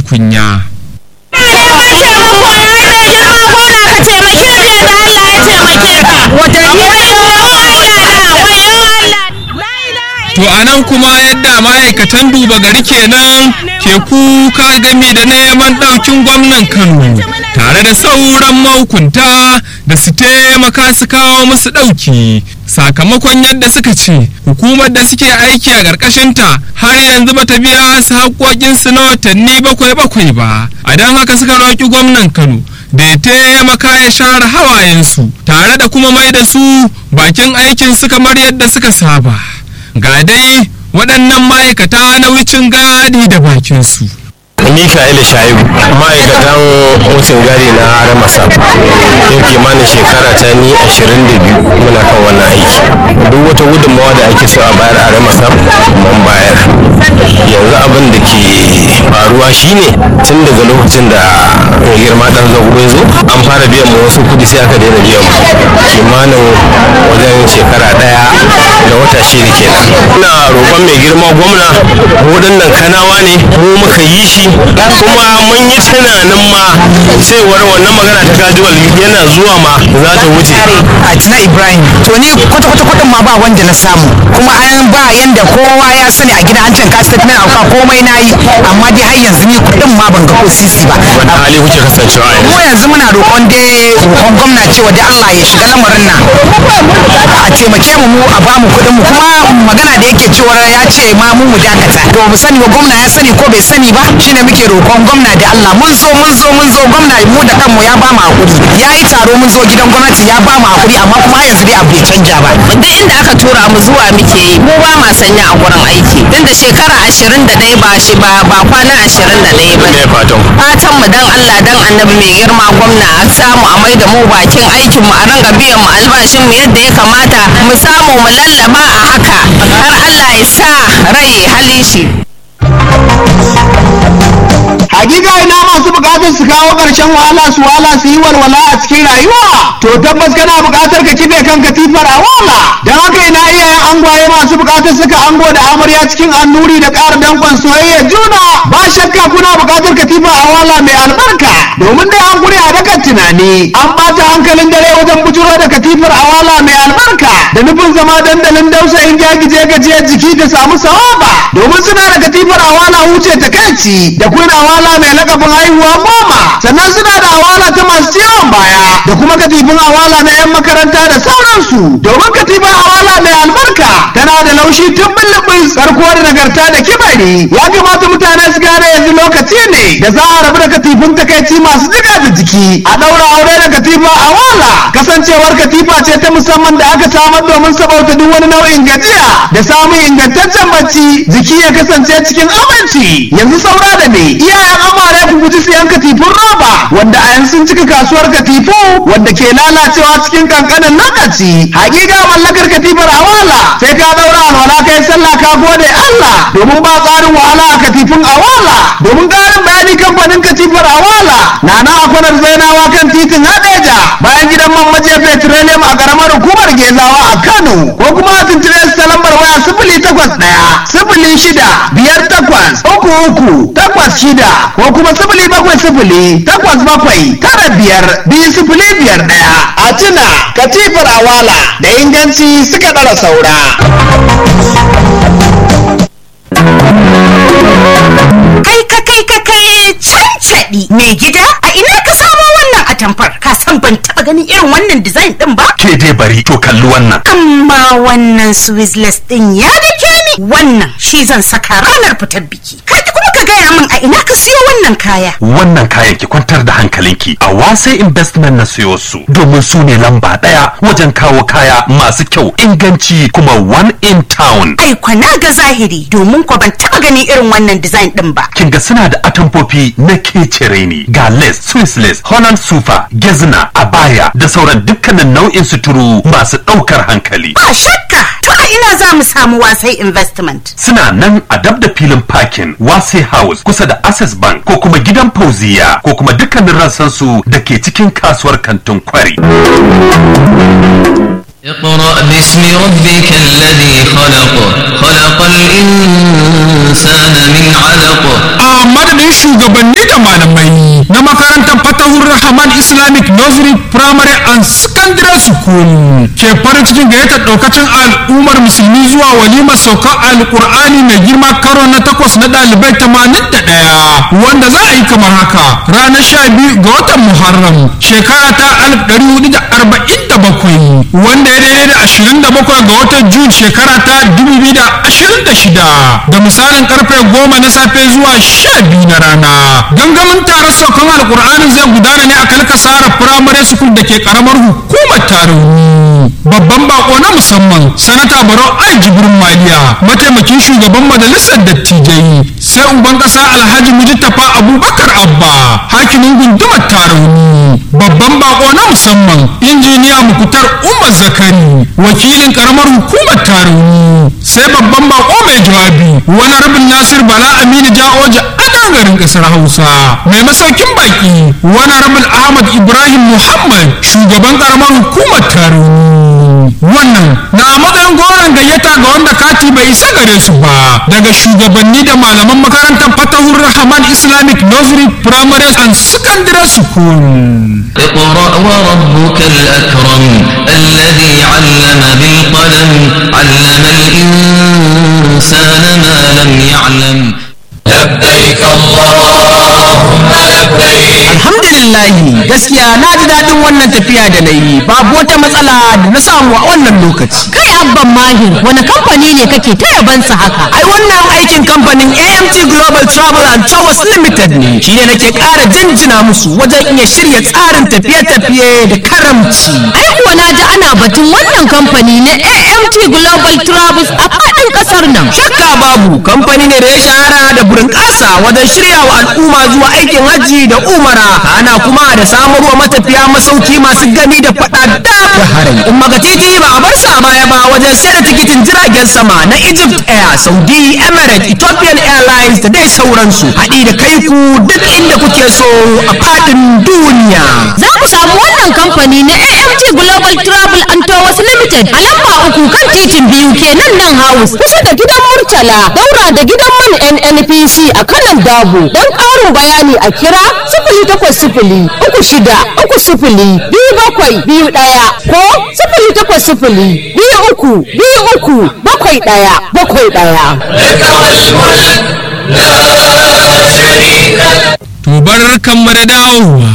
kunya. To a nan kuma yadda ma'aikatan duba gari kenan ke kuka gami da neman ɗaukin gwamnan Kano tare da sauran mahukunta da su taimaka su kawo musu ɗauki sakamakon yadda suka ce hukumar da suke aiki a ƙarƙashinta har yanzu bata biya su haƙoƙinsu na watanni bakwai bakwai ba a don haka suka roƙi gwamnan Kano da ya taimaka ya share hawayensu tare da kuma mai da su bakin aikinsu kamar yadda suka saba. ga dai waɗannan ma'aikata na wucin gadi da bakinsu. Mika'ila Shaibu ma'aikatan wucin gadi na Ramasa yau kimanin shekara ta ni 22 muna kan wannan aiki duk wata gudunmawa da ake so a bayar a Ramasa mun bayar yanzu abin da ke faruwa shine tun daga lokacin da mai girma dan zago ya zo an fara biyan mu wasu kudi sai aka daina biyan mu kimanin wajen shekara daya da wata shida kenan ina roƙon mai girma gwamna waɗannan kanawa ne mu muka yi shi kuma mun yi tunanin ma cewar wannan magana ta gajuwal yana zuwa ma za ta wuce a tina ibrahim to ni kwata kwata kudin ma ba wanda na samu kuma an ba yanda kowa ya sani a gida an can ka statement auka komai na yi amma dai har yanzu ni kudin ma ban ga ko sisi ba wani hali kuke kasancewa mu yanzu yanzu muna roƙon dai roƙon gwamna cewa dai Allah ya shiga lamarin nan a taimake mu mu a bamu kuɗin mu kuma magana da yake cewa ya ce ma mu mu dakata to mu sani ba gwamna ya sani ko bai sani ba shine muke roƙon gwamna da Allah mun zo mun zo mun zo gwamna mu da kanmu ya ba mu hakuri ya yi taro mun zo gidan gwamnati ya ba mu hakuri amma kuma har yanzu dai abu bai canja ba duk inda aka tura mu zuwa muke yi mu ba ma sanya a gurin aiki tun da shekara ashirin da ɗaya ba shi ba ba kwana ashirin da ɗaya ba me fatan ku? fatan mu dan Allah dan annabi mai girma gwamna a samu a mai da mu bakin aikin mu a ranga biyan mu albashin mu yadda ya kamata mu samu mu lallaba a haka har Allah ya sa rai halin shi hakika ina masu bukatar su kawo ƙarshen wahala su wala su yi walwala a cikin rayuwa to tabbas kana bukatar ka kife kan katifar a wala don haka ina iyayen angwaye masu bukatar suka ango da amarya cikin annuri da ƙara dankon soyayya juna ba shakka kuna bukatar katifa a wala mai albarka domin dai an kure a dakan tunani an bata hankalin dare wajen bujuro da katifar a wala mai albarka da nufin zama dandalin dausayin jagije gajiyar jiki ta samu sawaba domin suna da katifar a wala wuce ta kanci da kuna awala mai lakabin haihuwa goma sannan suna da awala ta masu ciwon baya da kuma katifin awala na 'yan makaranta da sauransu domin katifin awala mai albarka tana da laushi tun bullubin karko da nagarta da kibari ya kamata mutane su gane yanzu lokaci ne da za a rabu da katifin takaici masu jiga da jiki a ɗaura aure da katifa awala kasancewar katifa ce ta musamman da aka samar domin sabauta duk wani nau'in gajiya da samun ingantaccen bacci jiki ya kasance cikin aminci yanzu saura da me iyayen amare ku guji siyan katifun roba wanda a yanzu sun cika kasuwar katifu wanda ke lalacewa cikin kankanin lokaci hakika mallakar katifar awala sai ka daura alwala kai sallah ka gode Allah domin ba tsarin wahala a katifin awala domin karin bayani kamfanin katifar awala na na akwanar zainawa kan titin hadeja bayan gidan man maje petroleum a karamar hukumar gezawa a Kano ko kuma a tuntube su ta lambar waya sifili takwas ɗaya sifili shida biyar takwas uku uku takwas shida ko kuma sifili bakwai sifili takwas bakwai tara biyar biyu sifili biyar ɗaya a tuna katifar awala da inganci suka ɗara saura. Kai ka kai ka kai cancaɗi mai gida a ina ka samo wannan atamfar ka san ban taɓa ganin irin wannan design ɗin ba ke dai bari to kalli wannan amma wannan swisless ɗin ya dake ni wannan shi zan saka ranar fitar biki ka ki kuma ka gaya min a ina ka siyo wannan kaya wannan kayan ki kwantar da hankalinki a wasai investment na siyo su domin su ne lamba daya wajen kawo kaya masu kyau inganci kuma one in town ai kwana ga zahiri domin ko ban taɓa ganin irin wannan design ɗin ba kin ga suna da atamfofi na kecere ne ga lace swiss lace holland sufa gezna abaya da sauran dukkanin nau'in suturu masu ɗaukar hankali ba shakka to a ina za mu samu wasai investment suna nan a dab da filin parking wase house kusa da access bank ko kuma gidan fauziya ko kuma dukkanin rassansu da ke cikin kasuwar kantin kwari اقرأ باسم ربك الذي خلق خلق الإنسان من علق a madadin shugabanni da malamai na makarantar fatahur rahman islamic nursery primary and secondary school ke farin cikin gayyatar daukacin al'ummar musulmi zuwa walimar saukar alkur'ani mai girma karo na takwas na ɗalibai tamanin da ɗaya wanda za a yi kamar haka ranar sha biyu ga watan muharram shekara ta alif ɗari hudu da arba'in da bakwai wanda ya daidai da ashirin da bakwai ga watan jun shekara ta dubu biyu da ashirin da shida da misalin karfe goma na safe zuwa sha biyu na rana gangamin taron saukan alkur'anin zai gudana ne a kalkasara firamare sukul da ke karamar hukumar tarihi babban bako na musamman sanata barau ai jibrin maliya mataimakin shugaban majalisar dattijai sai uban kasa alhaji mujtafa abubakar abba hakimin gundumar tarauni babban bako na musamman injiniya mukutar umar zakari wakilin karamar hukumar tarauni sai babban bako mai jawabi wani rabin nasir bala aminu ja'oja ana garin kasar hausa mai masaukin baki wani rabin ahmad ibrahim muhammad shugaban karamar hukumar tarauni wannan na a matsayin goron gayyata ga wanda kati bai isa gare su ba daga shugabanni da malaman makarantar fatahur rahman islamic nursery primary and secondary school اقرأ وربك الأكرم الذي علم بالقلم علم الإنسان ما لم يعلم لبيك اللهم لبيك alhamdulillahi gaskiya na ji daɗin wannan tafiya da na yi babu wata matsala da na samu a wannan lokaci kai abban mahir wani kamfani ne kake ta yabansa haka ai wannan aikin kamfanin AMT Global Travel and Tours Limited ne shi ne nake ƙara jinjina musu wajen iya shirya tsarin tafiye-tafiye da karamci ai kuwa na ji ana batun wannan kamfani na AMT Global Travels a faɗin ƙasar nan shakka babu kamfani ne da ya shahara da burin ƙasa wajen shirya wa al'umma zuwa aikin hajji da umara ana kuma da samarwa matafiya masauki masu gani da faɗa da harai in maka titi ba a bar sa baya ba wajen sayar da tikitin jiragen sama na Egypt Air Saudi Emirates Ethiopian Airlines da dai sauransu haɗi da kai ku duk inda kuke so a faɗin duniya za ku samu wannan kamfani na AMT Global Travel and Tours Limited a lamba uku kan titin biyu kenan nan house kusa da gidan Murtala daura da gidan man NNPC a kanan Dabo don ƙarin bayani a kira sifili takwas sifili uku shida uku sifili biyu bakwai biyu ɗaya ko sifili takwas sifili biyu uku biyu uku bakwai ɗaya bakwai ɗaya. to bar kanmu da dawowa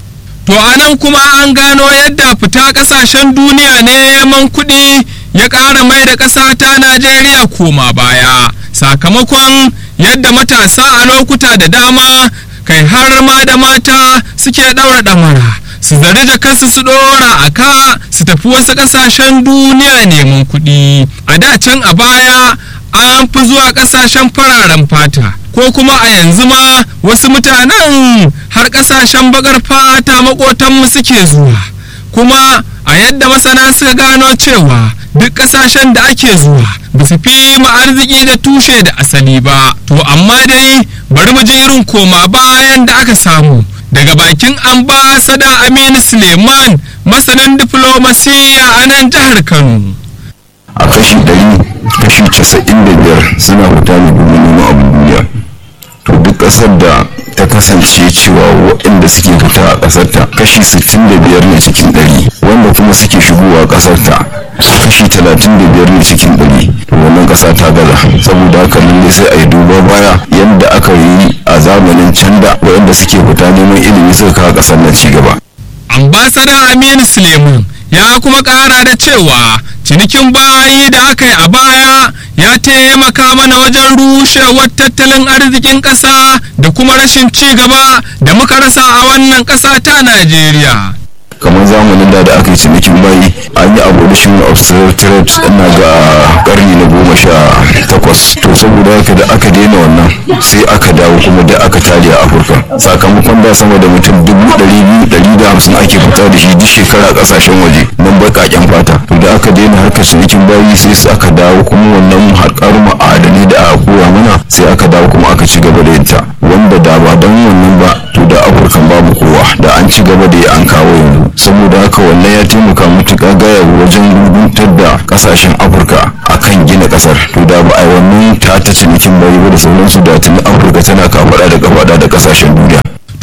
to anan kuma an gano yadda fita kasashen duniya neman kuɗi ya ƙara mai da ƙasa ta najeriya koma baya sakamakon yadda matasa a lokuta da dama kai har ma da mata suke ɗaura ɗamara su zari jakarsu su ɗora a ka su tafi wasu ƙasashen duniya neman kuɗi a da can a baya an fi zuwa ƙasashen fararen fata ko kuma a yanzu ma wasu mutanen har ƙasashen baƙar fata maƙotanmu suke zuwa kuma a yadda masana suka gano cewa duk ƙasashen da ake zuwa ba su fi mu arziki da tushe da asali ba to amma dai bari mu ji irin koma bayan da aka samu daga bakin ambasada aminu suleiman masanin diflomasiya a nan jihar kano a kashi ɗari kashi casa'in da biyar suna fita ne domin neman abin duniya to duk ƙasar da ta kasance cewa waɗanda suke fita a ƙasar ta kashi sittin da biyar ne cikin ɗari wanda kuma suke shigowa ƙasar ta kashi talatin da biyar ne cikin ɗari to wannan ƙasa ta gaza saboda haka lalle sai a yi duba baya yadda aka yi a zamanin can da waɗanda suke fita neman ilimi suka kawo ƙasar na ci gaba ambasada aminu suleiman ya kuma kara da cewa cinikin bayi da aka yi a baya ya taimaka mana wajen rushewar tattalin arzikin ƙasa da kuma rashin ci gaba da muka rasa a wannan ƙasa ta najeriya kamar zamanin da da aka yi cinikin bayi an yi abolition of slave trade ina ga karni na goma sha takwas to saboda haka da aka daina wannan sai aka dawo kuma da aka tare a afirka sakamakon da sama da mutum dubu ɗari biyu ɗari da hamsin ake fita da shi duk shekara a ƙasashen waje nan baƙaƙen fata to da aka daina harkar cinikin bayi sai su aka dawo kuma wannan harkar ma'adanai da aka koya mana sai aka dawo kuma aka ci gaba da yinta wanda da ba don wannan ba to da afirka babu kowa da an ci gaba da yi an kawo yanzu saboda haka wannan ya taimaka matuƙa gaya wajen rubutar da ƙasashen afirka akan gina ƙasar to da ba a yi wannan ta ta cinikin bayi ba da sauransu da tuni afirka tana kafaɗa da kafaɗa da ƙasashen duniya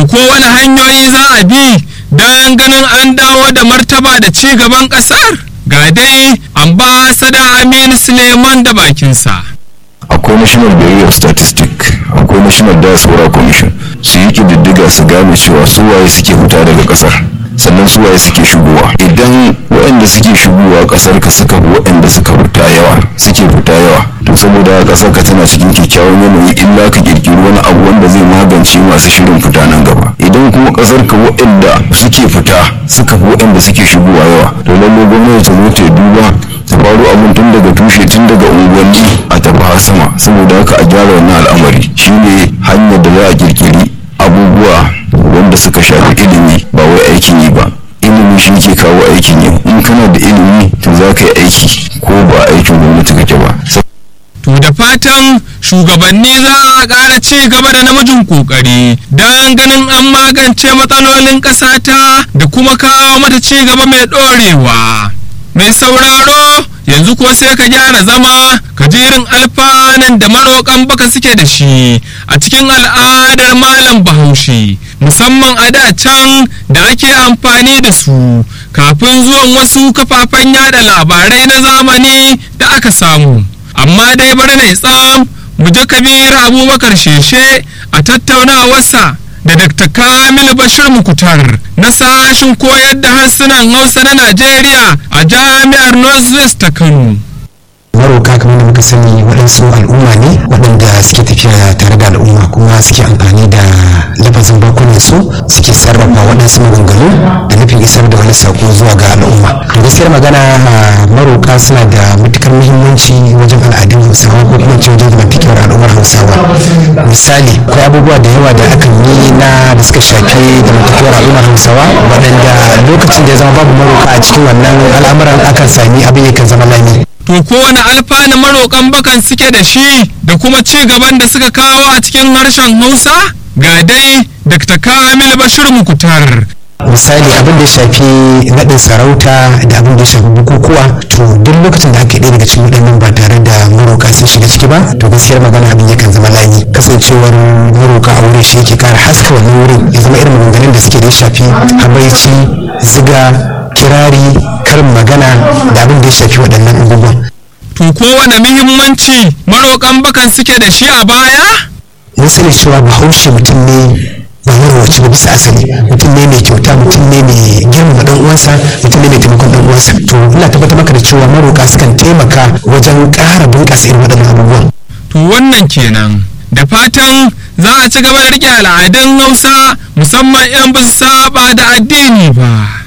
to kowane hanyoyi za a bi don ganin an dawo da martaba da ci gaban ƙasar ga dai ambasada aminu suleiman da bakinsa akwai national bureau of statistics akwai national diaspora commission su yi kididdiga su gane cewa su waye suke fita daga kasar sannan su waye suke shigowa idan waɗanda suke shigowa kasar ka suka fi waɗanda suka fita yawa suke fita yawa to saboda kasar ka tana cikin kyakkyawan yanayi illa ka kirkiri wani abu wanda zai magance masu shirin fita nan gaba idan kuma kasar ka waɗanda suke fita suka fi waɗanda suke shigowa yawa to lallai gwamnati ta zo ta duba ta faru abun tun daga tushe tun daga unguwanni a tafi har sama saboda haka a gyara wannan al'amari shine hanyar da za a kirkiri abubuwa wanda suka shafi ilimi ba wai aikin yi ba ilimi shi ke kawo aikin yi in kana da ilimi to za ka yi aiki ko ba aikin gwamnati kake ba to da fatan shugabanni za a ƙara ci gaba da namijin ƙoƙari don ganin an magance matsalolin ƙasa ta da kuma kawo mata ci gaba mai ɗorewa mai sauraro yanzu kuwa sai ka gyara zama ka ji irin alfanan da maroƙan baka suke da shi a cikin al'adar malam bahaushe musamman a da can da ake amfani da su kafin zuwan wasu kafafen yada labarai na zamani da aka samu amma dai bari na tsam mu ji kabir abubakar sheshe a tattaunawarsa da dr kamil bashir mukutar na sashin koyar da harsunan hausa na najeriya a jami'ar northwest ta kano maroka kamar da muka sani waɗansu al'umma ne waɗanda suke tafiya tare da al'umma kuma suke amfani da lafazin bakunan su suke sarrafa waɗansu maganganu da nufin isar da wani sako zuwa ga al'umma to gaskiyar magana maroka suna da matukar muhimmanci wajen al'adun hausawa ko kuma ce wajen zamantakewar al'ummar hausawa misali akwai abubuwa da yawa da akan yi na da suka shafi zamantakewar al'ummar hausawa waɗanda lokacin da ya zama babu maroka a cikin wannan al'amuran akan sami abin yakan zama lami to kowane alfanu maroƙan bakan suke da shi da kuma ci gaban da suka kawo a cikin harshen hausa ga dai dr kamil bashir mukutar misali abin da ya shafi naɗin sarauta da abin da ya shafi bukukuwa to duk lokacin da aka ɗaya daga cikin waɗannan ba tare da maroƙa sun shiga ciki ba to gaskiyar magana abin yakan zama layi kasancewar maroƙa a wurin shi yake ƙara haska wannan wurin ya zama irin maganganun da suke da ya shafi habaici ziga kirari karin magana da abin da ya shafi waɗannan abubuwan. To kowane muhimmanci maroƙan bakan suke da shi a baya? Mun sani cewa bahaushe mutum ne ba marwaci ba bisa asali mutum ne mai kyauta mutum ne mai girmama ɗan uwansa mutum ne mai taimakon ɗan uwansa to ina tabbatar maka da cewa maroƙa sukan taimaka wajen ƙara bunƙasa irin waɗannan abubuwan. To wannan kenan da fatan za a ci gaba da riƙe al'adun Hausa musamman 'yan ba su saba da addini ba.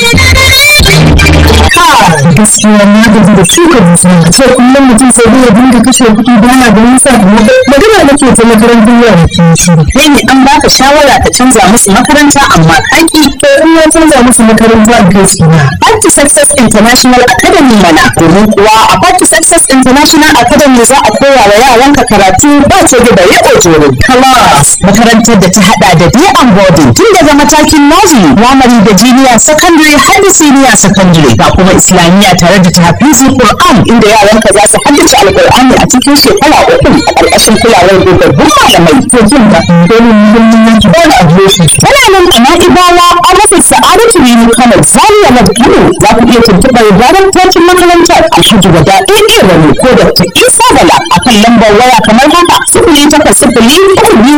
gaskiya na gaji da shuka musu ce kullum mutum sai dai ya dinga kashe kuɗi ba na ganin sakamako magana nake ta makarantar yara ke shiru kai ne an baka shawara ka canza musu makaranta amma kaki to in ya canza musu makaranta a kai su na Party Success International Academy mana domin kuwa a Party Success International Academy za a koya wa yaranka karatu ba ce da bare ojoro class makarantar da ta hada da day and boarding tun daga matakin nursery primary da junior secondary har da senior secondary ga kuma islamiyya tare da tahfizi Qur'an inda yaranka za su haddace alqur'ani a cikin shekara uku a ƙarƙashin kulawar dogabbun malamai to jin da dole muhimmin ki ba da adireshi tana nan a na'ibawa a rasa sa'adatu rinu kano zaria na kano za ku iya tuntuɓar daraktocin makarantar alhaji wada ɗaya rani ko da ta isa bala a kan lambar waya kamar haka sifili takwas sifili uku biyu